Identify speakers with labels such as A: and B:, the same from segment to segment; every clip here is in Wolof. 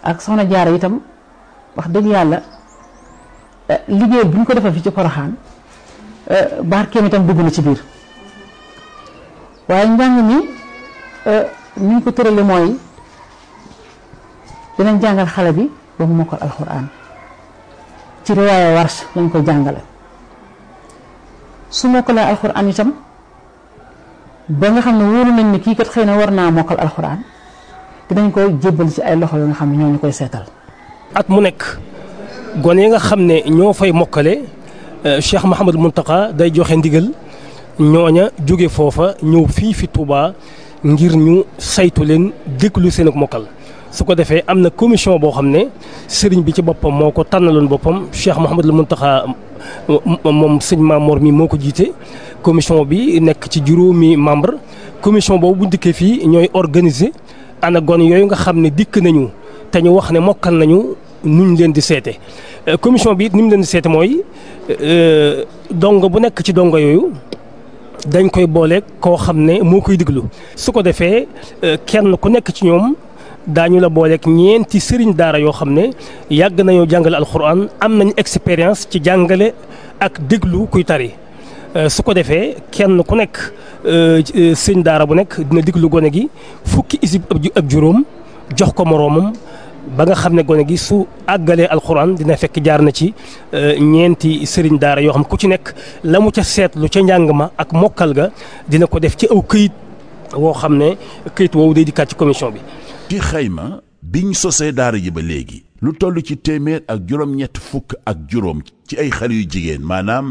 A: ak soxna jaara itam wax dëgg yàlla liggéey bu ñu ko defal fii ci poroxaan barkeem itam dugg na ci biir waaye njàng mi ni ñu ko tërale mooy dinañ jàngal xale bi ba mu mokkal alxuraan ci riwaaya warsh lañ koy jàngale su mokkalee alxuraan itam ba nga xam ne wóolu nañ ni kii kat xëy na war naa mokkal alxuraan dinañ koy jébbal ci ay loxo yoo nga xam ne ñoo ñu koy seetal.
B: at mu nekk gone yi nga xam ne ñoo fay mokkale Cheikh Mouhamadou Mountakha day joxe ndigal ñooña jóge foofa ñëw fii fi Touba ngir ñu saytu leen déglu seen ak mokkal. su ko defee am na commission boo xam ne sëriñ bi ci boppam moo ko tànnaloon boppam Cheikh Mouhamadou Mountakha moom sëñ Mamor mi moo ko jiite commission bi nekk ci juróomi membre commission boobu bu dikkee fii ñooy organiser ana gon yooyu nga xam ne dikk nañu te ñu wax ne mokkal nañu nuñ leen di seete commission bi it ni mu leen di seete mooy dongo bu nekk ci dongo yooyu dañ koy boole koo xam ne moo koy diglu su ko defee kenn ku nekk ci ñoom daañu la booleeg ñeenti sëriñ daara yoo xam ne yàgg nañoo jàngale alxuraan am nañ expérience ci jàngale ak déglu kuy tari su ko defee kenn ku nekk sëñ daara bu nekk dina déglu gone gi fukki isib ak juróom jox ko moroomam ba nga xam ne gone gi su àggalee alxuraan dina fekk jaar na ci ñeenti sëriñ daara yoo xam ku ci nekk la mu ca seetlu ca njàng ma ak mokkal ga dina ko def ci aw këyit woo xam ne këyit woowu day dikkaat ci commission bi.
C: ci xayma biñ sosee daara ji ba léegi lu toll ci téeméer ak juróom-ñett fukk ak juróom ci ay xale yu jigéen maanaam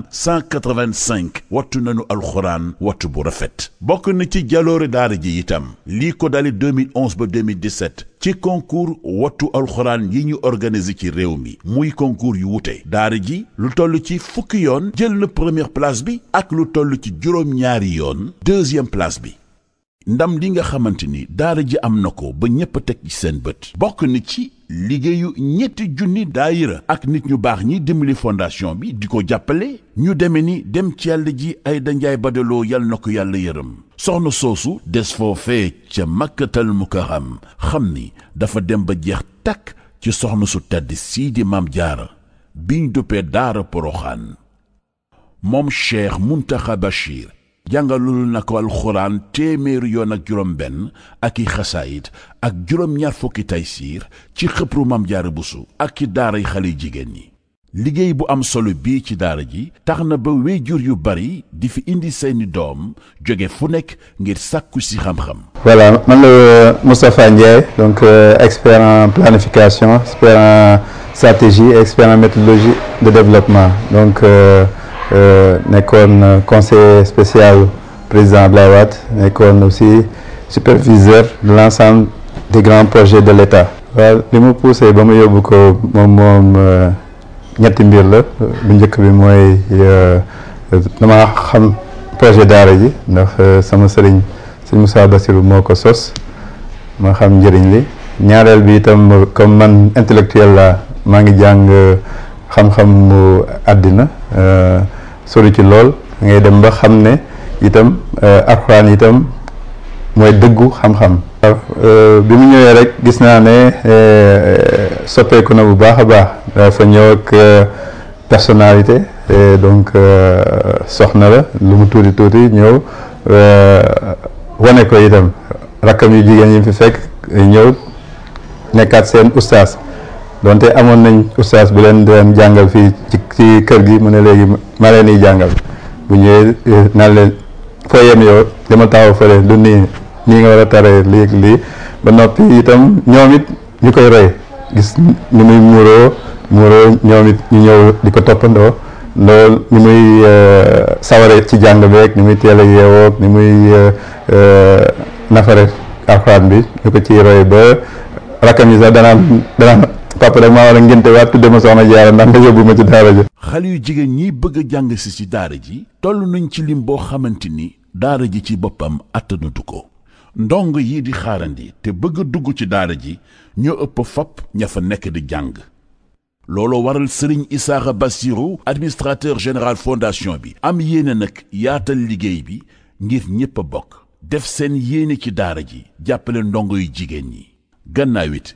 C: 185 wattu nañu alxuraan wattu bu rafet bokk na ci jaloore daara ji itam lii ko dale 2011 ba 2017 ci concours wattu alxuraan yi ñu organisé ci réew mi muy concours yu wute daara ji lu toll ci fukki yoon jël na première place bi ak lu toll ci juróom-ñaari yoon deuxième place bi ndam li nga xamante ni daara ji am na ko ba ñépp a teg ci seen bët bokk na ci liggéeyu ñetti junni daayira ak nit ñu baax ñi dimbali fondation bi di ko jàppale ñu deme ni dem ci yàlla ji ay danjaay badaloo yal na ko yàlla yërëm soxna soosu des foofee ca makkatal mukarram xam ni dafa dem ba jeex takk ci soxna su tedd sii di maam jaara biñ duppee daara poroxaan moom cheikh muntaxa bachir jàngalul na ko alxuraan téeméeri yoon ak juróom benn ak i xasaayit ak juróom-ñaar fukki taysiir ci xëpru mam jaara busu ak ci daaray xale jigéen ñi liggéey bu am solo bii ci daara ji tax na ba wéyjur yu bari di fi indi seeni doom jóge fu nekk ngir sàkku si xam-xam
D: voilà man la Moustapha Ndiaye donc euh, expert en planification expert en stratégie expert en méthodologie de développement donc euh, Euh, nekkoon conseiller spécial président Abdoulaye Wade nekkoon aussi superviseur de l'ensemble des grands projets de l'État waaw li mu poussé ba mu yóbbu ko moom moom ñetti mbir la bu njëkk bi mooy dama xam projet daara ji ndax sama sëriñ sëñ Moussa Bassirou moo ko sos ma xam njëriñ li ñaareel bi itam comme man intellectuel la maa ngi jàng xam-xam mu àddina sori ci lool ngay dem ba xam ne itam alxuraan itam mooy dëggu xam-xam bi mu ñëwee rek gis naa ne soppeeku na bu baax a baax dafa ñëw ak personnalité donc soxna la lu mu tuuti tuuti ñëw wane ko itam rakkam yu jigéen yi fi fekk ñëw nekkaat seen ustaas donte amoon nañ ustaas bu leen doon jàngal fii ci ci kër gi mu ne léegi ma leen di jàngal bu ñëwee naan leen foo yem yow dama taxaw fële du nii nii nga war a taree lii lii ba noppi itam ñoom it ñu koy roy gis ni muy muuroo muuroo ñoom it ñu ñëw di ko toppandoo loolu ni muy saware ci jàng beeg ni muy teel a yeewoog ni muy nafare alxuraan bi ñu ko ciy roy ba rakkam yi sax danaan danaan papa rek maa war a ngénte waat tudde ma soxna jaara ndax nga yóbbu ma ci daara ji
C: xale yu jigéen ñi bëgg a jàng si ci daara ji toll nañ ci lim boo xamante ni daara ji ci boppam attanatu ko ndong yi di xaarandi te bëgg a dugg ci daara ji ñoo ëpp fop ña fa nekk di jàng looloo waral sëriñ Isaaxa Bassirou administrateur général fondation bi am yéene nag yaatal liggéey bi ngir ñépp a bokk def seen yéene ci daara ji jàppale ndongo yu jigéen ñi gannaaw it